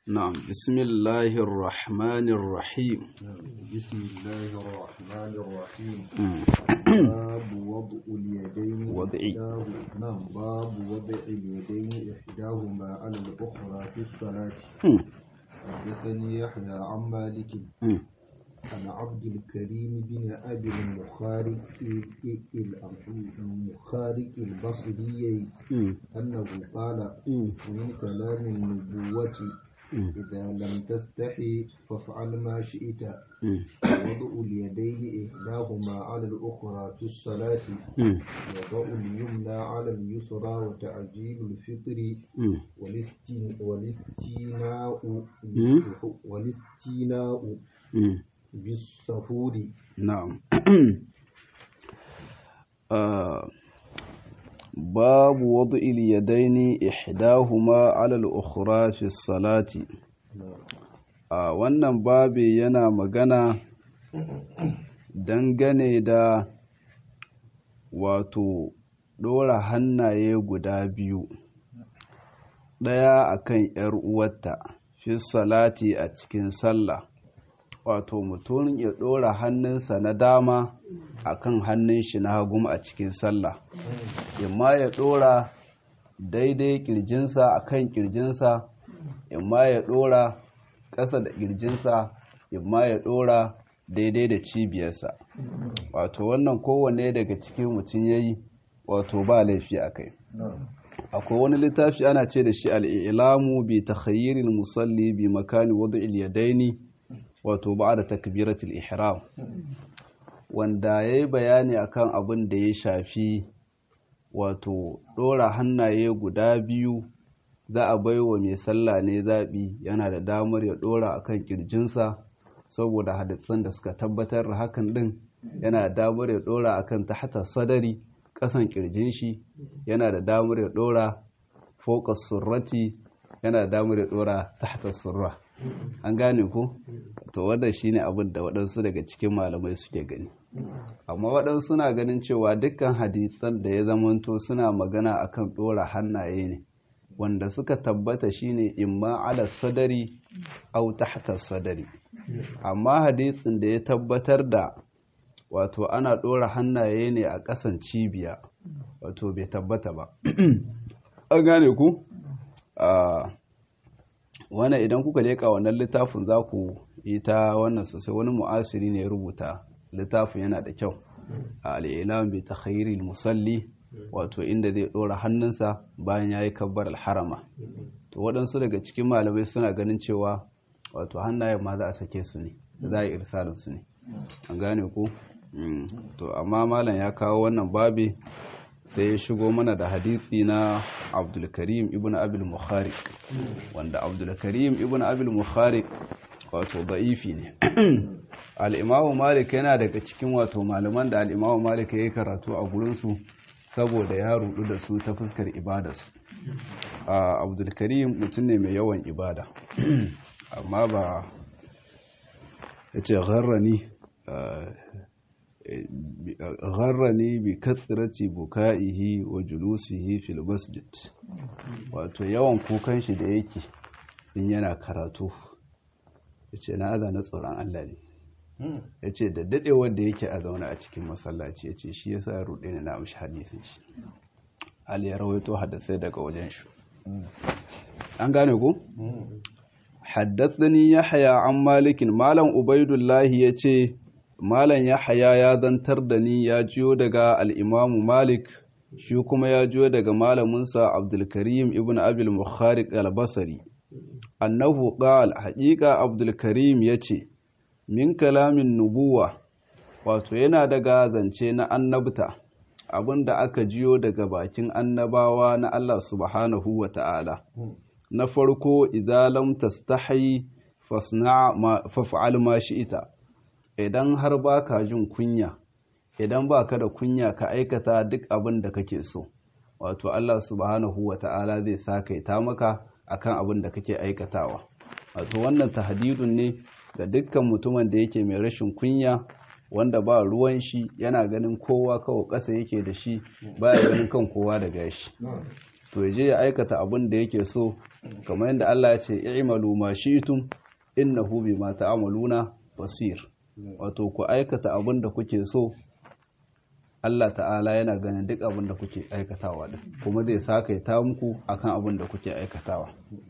نعم بسم الله الرحمن الرحيم بسم الله الرحمن الرحيم مم. باب وضع اليدين وضع. إحداه- نعم باب وضع اليدين إحداهما على الأخرى في الصلاة مم. حدثني يحيى عن مالك مم. عن عبد الكريم بن أبي المخارق المخارق البصري مم. أنه قال مم. من كلام النبوة مم. إذا لم تستحي فافعل ما شئت مم. وضع اليدين إحداهما على الأخرى في الصلاة مم. وضع اليمنى على اليسرى وتعجيل الفطر مم. والاستن- والاستيناء مم. والاستيناء مم. بالسفور نعم آه، باب وضع اليدين إحداهما على الأخرى في الصلاة a wannan babi yana magana dangane da wato ɗora hannaye guda biyu ɗaya akan ‘yar uwarta fi salati a cikin sallah wato mutum ya ɗora hannunsa na dama akan hannun shi na hagu a cikin sallah imma ya ɗora daidai ƙirjinsa akan ƙirjinsa imma ya ɗora ƙasa da ƙirjinsa imma ya ɗora daidai da cibiyarsa wato wannan kowanne daga cikin mutum ya yi wato ba laifi a kai akwai wani littafi ana ce da shi al'ilamu bi ta musalli bi makani wadda ilyadaini wato ba da takbiratul ihram wanda ya yi bayani akan abin da ya shafi wato ɗora hannaye guda biyu za a bai wa mai sallah ne zaɓi yana da damar ya ɗora a kan ƙirjinsa saboda hadisan da suka tabbatar da hakan ɗin yana da damar ya ɗora a kan tahta sadari ƙasan ƙirjin shi yana da damar ya ɗora fokas surrati yana da damar ya ɗora tahta surra an gane ko to wannan shine abin da waɗansu daga cikin malamai suke gani amma waɗansu suna ganin cewa dukkan hadisan da ya zamanto suna magana akan ɗora hannaye ne wanda suka tabbata shine imma ala sadari au tahta sadari amma hadisin da ya tabbatar da wato ana ɗora hannaye ne a ƙasan cibiya wato bai tabbata ba an gane ku a wannan idan kuka leƙa wannan littafin za ku yi ta wannan sosai wani mu'asiri ne ya rubuta littafin yana da kyau a al'ilam bi ta musalli wato inda zai ɗora hannunsa bayan ya yi kabbar alharama to waɗansu daga cikin malamai suna ganin cewa wato hannayen ma za a sake su ne za a yi irsalin su ne an gane ku Mm. to amma malam ya kawo wannan babi sai ya shigo mana da hadisi na abdulkarim ibn abil mukhari wanda abdulkarim ibn abil mukhari wato da'ifi ne al'imamu malik yana daga cikin wato malaman da al'imamu malik ya yi karatu a gurinsu saboda ya rudu da su ta fuskar ibadarsu a abdulkarim mutum ne mai yawan ibada amma ba ya ce gharrani gharrani bi katsirati buka'ihi wa julusihi fil masjid wato yawan kukan shi da yake in yana karatu ya ce na aza na tsoron Allah ne ya ce da daɗewar da yake a zaune a cikin masallaci ya ce shi ya sa ruɗe ne na amshi hadisin shi Ali ya rawaito hadasai daga wajen shi an gane ku? haddathani yahya an malikin malam ubaidullahi ya ce malam yahya ya zantar da ni ya jiyo daga al'imamu malik shi kuma ya jiyo daga malaminsa abdulkarim ibn abil mukhariq al-basri annahu qal haƙiƙa abdulkarim ya ce min kalamin nubuwa wato yana daga zance na annabta abinda aka jiyo daga bakin annabawa na Allah subhanahu wa ta'ala na farko idza lam tastahi fasna ma faf'al ma shi'ita idan har baka jin kunya idan baka da kunya ka aikata duk abin da kake so wato Allah subhanahu wa ta'ala zai sakaita maka akan abin da kake aikatawa wato wannan tahdidun ne ga dukkan mutumin da yake mai rashin kunya wanda ba ruwan shi yana ganin kowa kawai ƙasa yake da shi baya ganin kan kowa da gashi to ya je ya aikata abin da yake so kamar yadda Allah ya ce i'malu ma shi'tum innahu bima ta'maluna basir wato ku aikata abin da kuke so Allah ta'ala yana ganin duk abin da kuke aikatawa din kuma zai sakaita muku akan abin da kuke aikatawa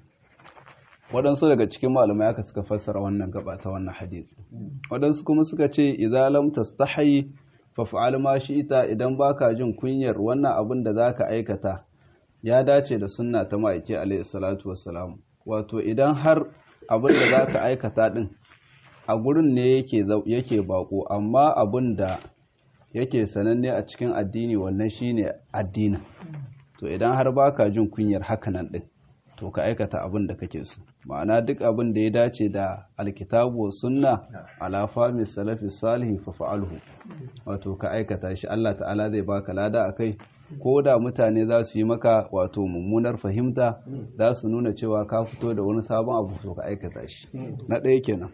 waɗansu daga cikin malamai aka suka fassara wannan gaba ta wannan hadisi waɗansu kuma suka ce idza lam tastahi fa fa'al ma shi'ta idan baka jin kunyar wannan abin da zaka aikata ya dace da sunna ta ma'aiki alaihi salatu wassalam wato idan har abin da zaka aikata din a gurin ne yake yake bako amma abin da yake sananne a cikin addini wannan shine addinin to idan har baka jin kunyar hakanan din to ka aikata abin da kake so ma'ana duk abin da ya dace da alkitabu wa sunna ala fahmi salafi salihi fa fa'alhu wato ka aikata shi Allah ta'ala zai baka lada akai ko da mutane za su yi maka wato mummunar fahimta za su nuna cewa ka fito da wani sabon abu to ka aikata shi na ɗaya kenan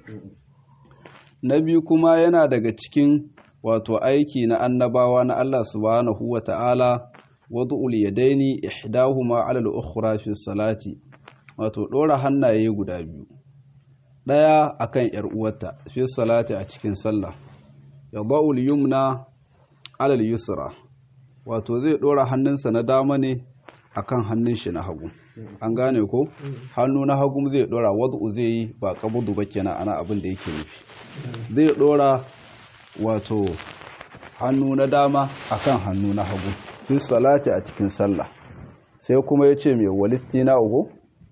na biyu kuma yana daga cikin wato aiki na annabawa na Allah subhanahu wa ta'ala wadu'ul yadaini ihdahuma 'ala al-ukhra fi salati wato dora hannaye guda biyu daya akan yar uwarta fi salati a cikin sallah yada'ul yumna 'ala al-yusra wato zai dora hannunsa na dama ne akan hannun shi na hagu an gane ko hannu na hagu zai dora wadu'u zai yi ba kabudu ba kenan ana abin da yake nufi zai dora wato hannu na dama akan hannu na hagu fi salati a cikin sallah sai kuma ya ce mai walistina'u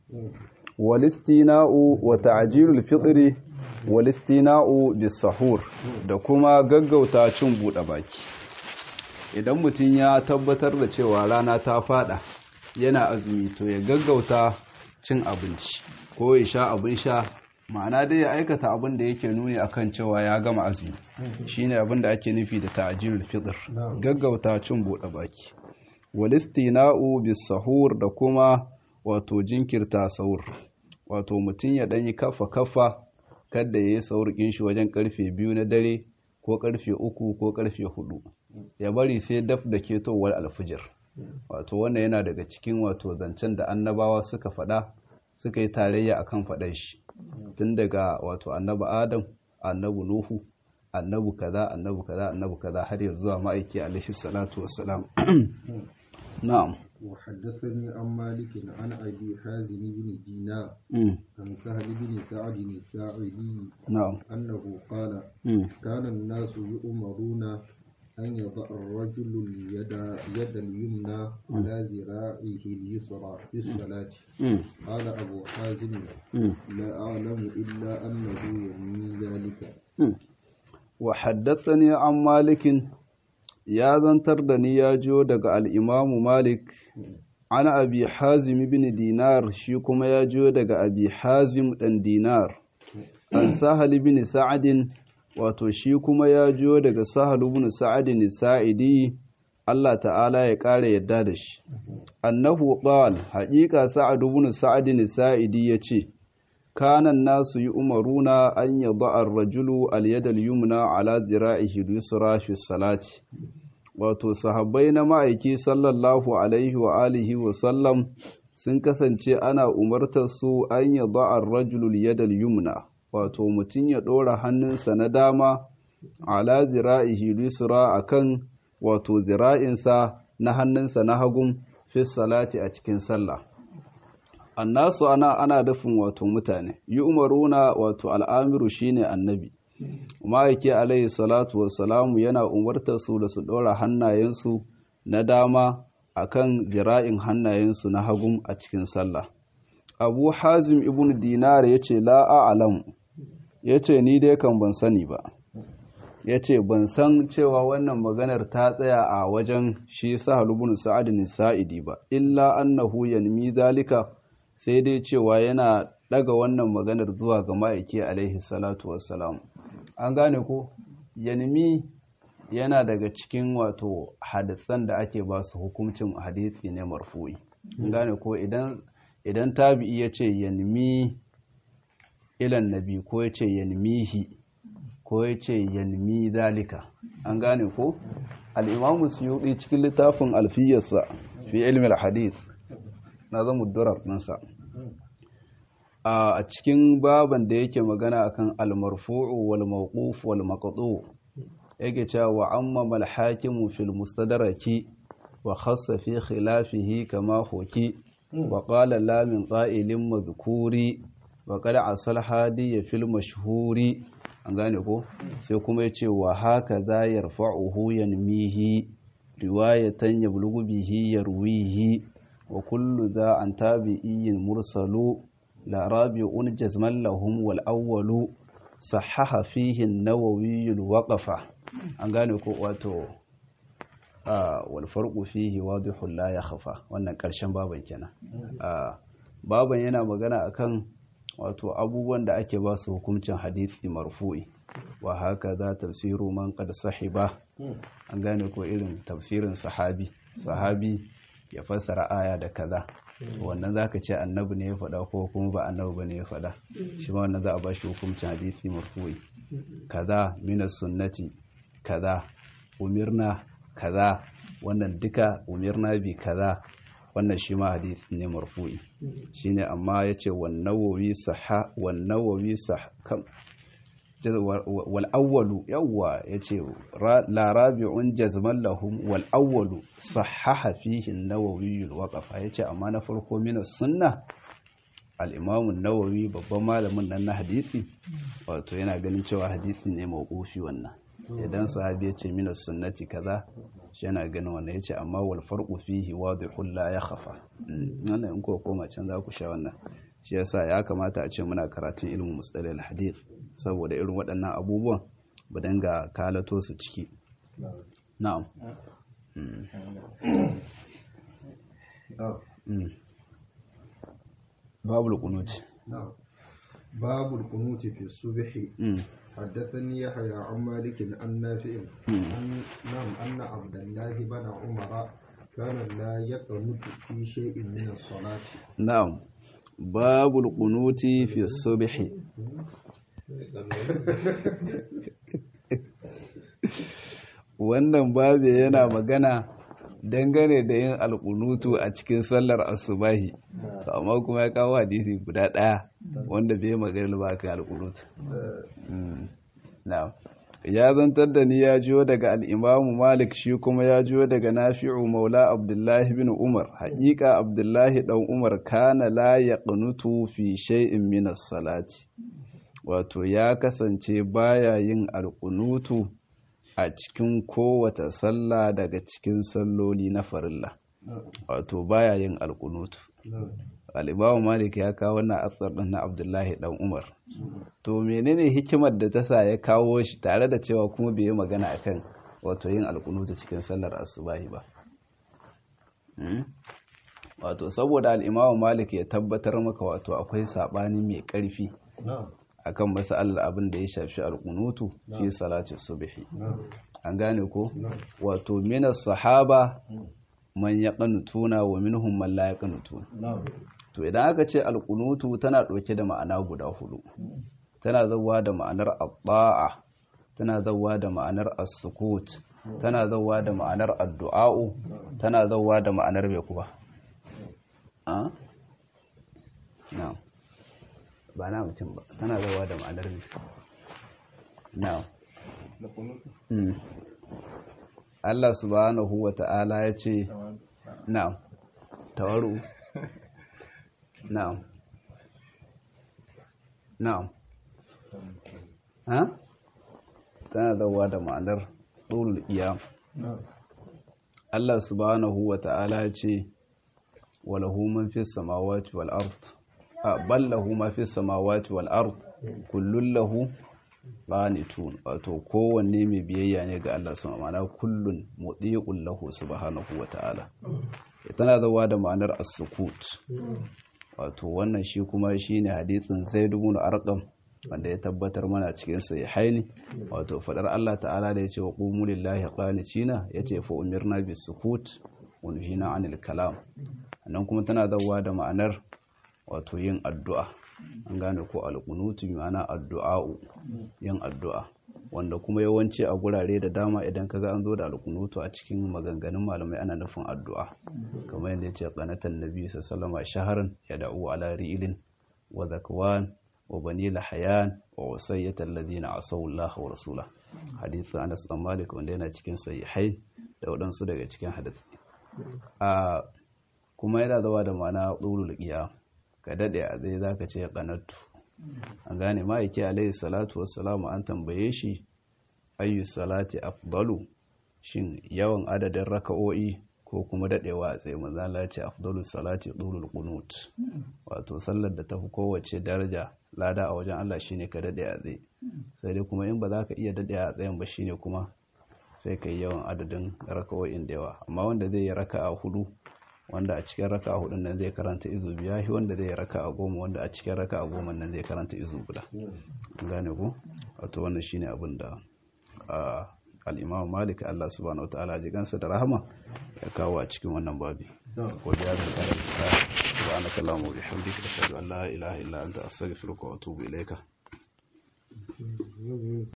walistina'u wa ta'jilul fitri walistina'u bis sahur da kuma gaggauta cin buɗe baki idan mutum ya tabbatar da cewa rana ta fada yana azumi to ya gaggauta cin abinci ko ya sha abin sha ma'ana dai ya aikata abin da yake nuni akan cewa ya gama azumi shine abin da ake nufi da ta'jilul fitr gaggauta cin bude baki walistina'u bis sahur da kuma wato jinkirta sahur wato mutum ya danyi kafa kafa kada yayi sahur kin shi wajen karfe biyu na dare ko karfe uku ko karfe hudu ya bari sai daf da ketowar alfijir wato wannan yana daga cikin wato zancen da annabawa suka faɗa suka yi tarayya akan faɗan shi tun daga wato annabi adam annabi nuhu annabi kaza annabi kaza annabi kaza har yanzu zuwa ma'aiki alaihi salatu wassalam na'am وحدثني عن مالك عن أبي حازم بن دينار عن سهل بن سعد الساعدي نعم أنه قال كان الناس يؤمرون أن يضع الرجل اليد يد اليمنى على ذراعه اليسرى في الصلاة قال أبو حازم لا أعلم إلا أنه ينمي ذلك وحدثني عن مالك يا زنتر دني يا جو دغ الإمام مالك عن أبي حازم بن دينار شي كما يا جو دغ أبي حازم دن دينار عن سهل بن سعد wato shi kuma ya jiyo daga sahal ibn sa'ad sa'idi Allah ta'ala ya ƙara yadda da shi annahu qal haqiqa sa'ad ibn sa'ad sa'idi yace kana nasu yi umaruna an yadda ar-rajulu al-yad al-yumna ala dhira'ihi al-yusra fi salati wato sahabbai na ma'aiki sallallahu alaihi wa alihi wa sallam sun kasance ana umartar su an yadda ar-rajulu al-yad al-yumna wato mutum ya ɗora hannunsa na dama ala zira'ihi lisra akan wato zira'insa na hannunsa na hagun fi salati a cikin sallah annasu ana ana dafin wato mutane yi umaruna wato al'amiru shine annabi ma'aiki alaihi salatu wassalamu yana umartar su da su ɗora hannayensu na dama akan zira'in hannayensu na hagun a cikin sallah abu hazim ibn dinar ya ce la'a'alam ya ce ni dai kan ban sani ba ya ce ban san cewa wannan maganar ta tsaya a wajen shi sahal ibn sa'ad sa'idi ba illa annahu yanmi zalika sai dai cewa yana daga wannan maganar zuwa ga ma'aiki alaihi salatu wassalam an gane ko yanmi yana daga cikin wato hadisan da ake ba su hukuncin hadisi ne marfu'i an gane ko idan idan tabi'i ya ce yanmi ilan nabi ko ya ce yanmihi ko ya ce yanmi zalika an gane ko al'imamu suyuɗi cikin littafin alfiyarsa fi ilmin hadith nazamu durar ɗinsa a cikin baban da yake magana akan al-marfu'u wal mawquf wal maqtu yake cewa wa amma mal hakimu fil mustadraki wa khassa fi khilafihi kama huki wa qala la min qa'ilin madhkuri wa qad asal hadi fil mashhuri an gane ko sai kuma yace wa haka za yarfa'uhu yanmihi riwayatan yablughu bihi yarwihi wa kullu za an tabi'in mursalu la rabi'un jazman lahum wal awwalu sahaha fihi an-nawawi al-waqfa an gane ko wato wal farqu fihi wadihun la yakhfa wannan karshen baban kenan baban yana magana akan wato abubuwan da ake ba su hukuncin hadisi marfu'i wa haka za tafsiru man qad sahiba an gane ko irin tafsirin sahabi sahabi ya fassara aya da kaza wannan zaka ce annabi ne ya faɗa ko kuma ba annabi bane ya faɗa shi ma wannan za a ba shi hukuncin hadisi marfu'i kaza minas sunnati kaza umirna kaza wannan duka umirna bi kaza wannan shi ma hadisi ne marfu'i shine amma yace wan nawawi sahha wan nawawi sah kam wal awwalu yawwa yace la rabi'un jazman lahum wal awwalu sahaha fihi an-nawawi al-waqafa yace amma na farko min sunna al-imam an-nawawi babban malamin nan na hadisi wato yana ganin cewa hadisi ne mawqufi wannan idan sahabi ya ce minas sunnati kaza shi yana ganin wannan ya ce amma wal farqu fihi wadihul la yakhfa wannan in ko koma can za ku sha wannan shi yasa ya kamata a ce muna karatun ilmin mustalil hadith saboda irin waɗannan abubuwan ba danga kalato su ciki na'am babul qunut نعم باب القنوت في الصبح حدثني يحيى عن مالك عن نافع أن نعم أن عبد الله بن عمر كان لا يقنط في شيء من الصلاة نعم باب القنوت في الصبح wannan babu yana magana dangane da yin alkunutu a cikin sallar asubahi to amma kuma ya kawo hadisi guda ɗaya wanda bai magana ba kan alkunutu na'am ya zantar da ni ya jiyo daga al'imamu malik shi kuma ya jiyo daga nafi'u maula abdullahi bin umar haƙiƙa abdullahi ɗan umar kana la ya ƙunutu fi shay'in minas salati wato ya kasance baya yin alƙunutu a cikin kowata sallah daga cikin salloli na farilla wato baya yin alƙunutu al'imamu malik ya kawo wannan asar ɗin na abdullahi ɗan umar to menene hikimar da ta sa ya kawo shi tare da cewa kuma bai yi magana akan wato yin alkunuta cikin sallar asubahi ba wato saboda al'imamu malik ya tabbatar maka wato akwai saɓani mai ƙarfi akan masalar abin da ya shafi alkunutu fi salati subhi an gane ko wato minas sahaba man ya ƙanutuna wa minhum man la ya ƙanutuna to idan aka ce alƙunutu tana ɗauke da ma'ana guda hudu tana zauwa da ma'anar abba'a tana zauwa da ma'anar as-sukut tana zauwa da ma'anar addu'a'u tana zauwa da ma'anar mai kuma a na ba na mutum ba tana zauwa da ma'anar mai na Allah subhanahu wa ta'ala ya ce na tawaru na'am na'am ha tana zawa da ma'anar ɗorul iyam Allah subhanahu wa ta'ala ce walahu man fi samawati wal ard a ballahu ma fi samawati wal ard kullun lahu qanitun wato kowanne mai biyayya ne ga Allah subhanahu wa ta'ala kullun mudiqul lahu subhanahu wa ta'ala tana zawa da ma'anar as-sukut wato wannan shi kuma shi ne hadithin zai dubu arqam wanda ya tabbatar mana cikin sai haini wato fadar Allah ta'ala da ya ce wa qumu lillahi qanitina yace fa umirna bis sukut wa nuhina anil kalam nan kuma tana zawa da ma'anar wato yin addu'a an gane ko alqunutu ma'ana addu'a'u yin addu'a wanda kuma yawanci a gurare da dama idan kaga an zo da alkunutu a cikin maganganun malamai ana nufin addu'a kamar yadda yace qanatan nabi sallallahu shaharan yad'u ala ri'ilin wa zakwan wa bani lahayan wa wasayyata alladhina asaw Allah wa rasula hadithu Anas bin Malik wanda yana cikin sahihai da wadansu daga cikin hadisi a kuma yana zama da ma'ana dulul qiyam ka dade a zai zaka ce qanatu an gane ma'aiki alaihi salatu wassalamu an tambaye shi ayyu salati afdalu shin yawan adadin raka'o'i ko kuma dadewa a tsaye manzo Allah ya ce afdalu salati dulul qunut wato sallar da tafi kowace daraja lada a wajen Allah shine ka dade a tsaye sai dai kuma in ba za ka iya dade a tsayen ba shine kuma sai ka yi yawan adadin raka'o'in da yawa amma wanda zai yi raka'a hudu wanda a cikin raka a hudun nan zai karanta izu biya shi wanda zai raka a goma wanda a cikin raka a goma nan zai karanta izu guda gane ku wato wannan shine abin da al-imam malik Allah subhanahu wataala ji gansa da rahama ya kawo a cikin wannan babi ko biya da kare ta subhanaka allahumma wa bihamdika ashhadu an la ilaha illa anta astaghfiruka wa atubu ilayka